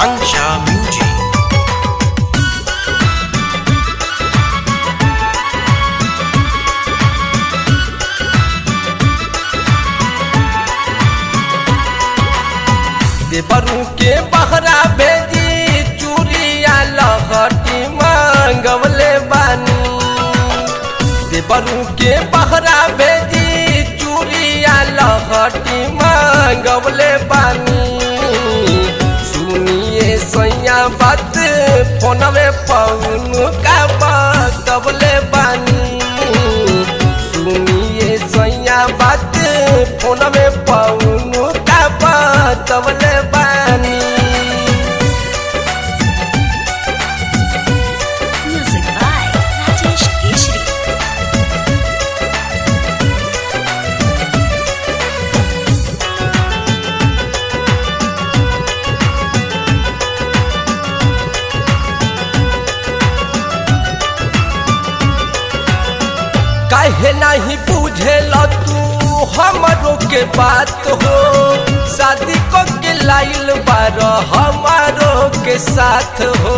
Kansha Music. देवरू के बहरा भेजी चूड़िया लहटी मांगवले बानी देवरू के बहरा भेजी चूड़िया लहटी मांगवले बानी सुनिए सैया बात फोनवे पौन का बतवले बानी सुनिए सैया बात फोनवे पौन का बतवले बानी Music by Rajesh Keshri. काहे नहीं बुझेल तू हमरो के बात हो शादी को के लाइल बार हमारो के साथ हो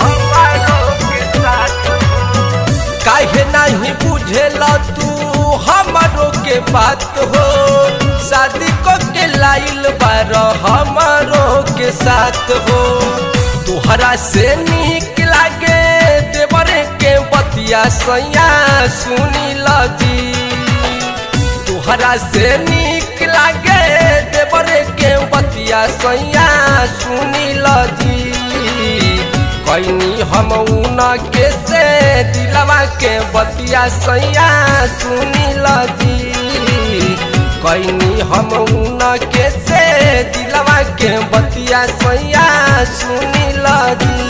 काहे नहीं बुझेल तू हमरो के बात हो शादी को के लाइल बार हमारो के साथ हो तुहरा से निक लागे देवरे के बतिया सैया सुनी लजी तुहरा से निक लागे देवरे के बतिया सैया सुनी लजी कैनी हम उन के से दिलवा के बतिया सैया सुनी लजी कैनी हम उन के से दिलवा के बतिया सैया सुनी लजी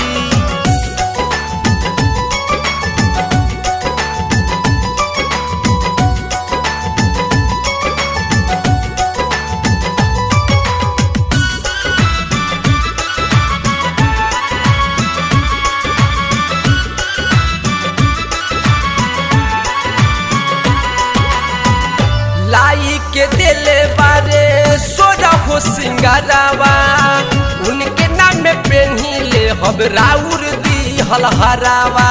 लाई के दिले बारे सोजा हो सिंगारावा उनके नाम में पेन्ही ले हम राउर दी हलहरावा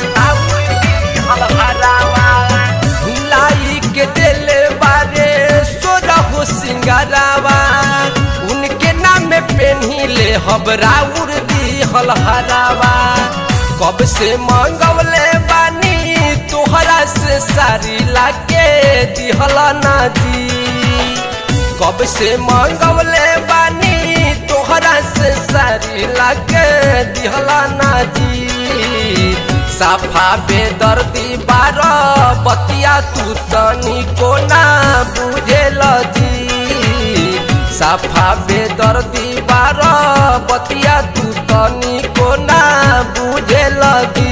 लाई के दिले बारे सोजा हो सिंगारावा उनके नाम में पेन्ही ले हम राउर दी हलहरावा कब से मंगवले बानी तोहरा से सारी लाके दिहला ना जी कब से मंगवले बानी तोहरा से सारी लाके दिहला ना जी साफा बेदर्दी बार बतिया तू तनी को ना बुझेल जी साफा बेदर्दी बार बतिया तू तनी को ना बुझेल जी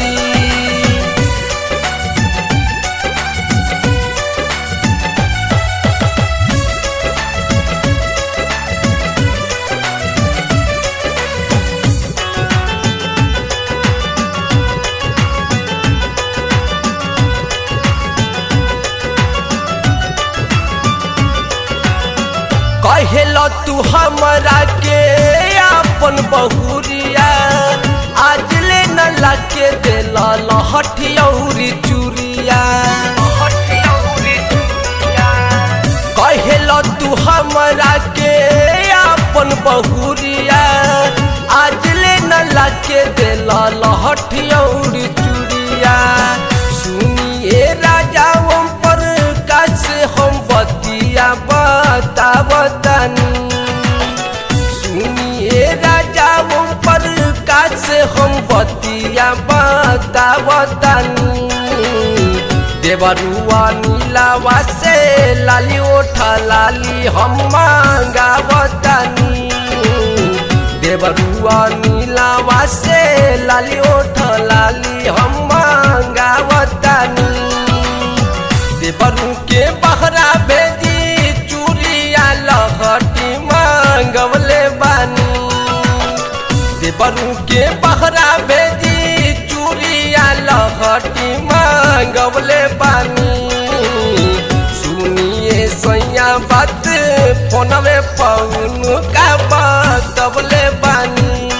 कहेल तू हमरा के अपन बहुरिया आज ले न लाके दिल लहठियौरी चूरिया कहेल तू हमरा के अपन बहुरिया आज ले न लाके दिल लहठियौरी चूरिया सुनिए राजा हम पर कैसे हम बतिया बतावतानी सुनिए राजा हम पर कैसे हम बतिया बतावतानी देवरुआ नीलावा से लाली ओठा लाली हम मांगावतानी देवरुआ नीलावा से लाली ओठा लाली हम मांगावतानी देवरू के बहरा भेजी चूड़िया लहटी मांगवले बानी देवरू के बहरा भेजी चूड़िया लहटी मांगवले बानी सुनिए सैया बात फोनवे पौन का बतवले बानी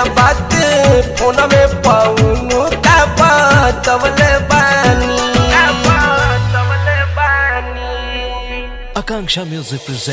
बात फोन में पाऊनु का बतवले बानी Akanksha Music presents.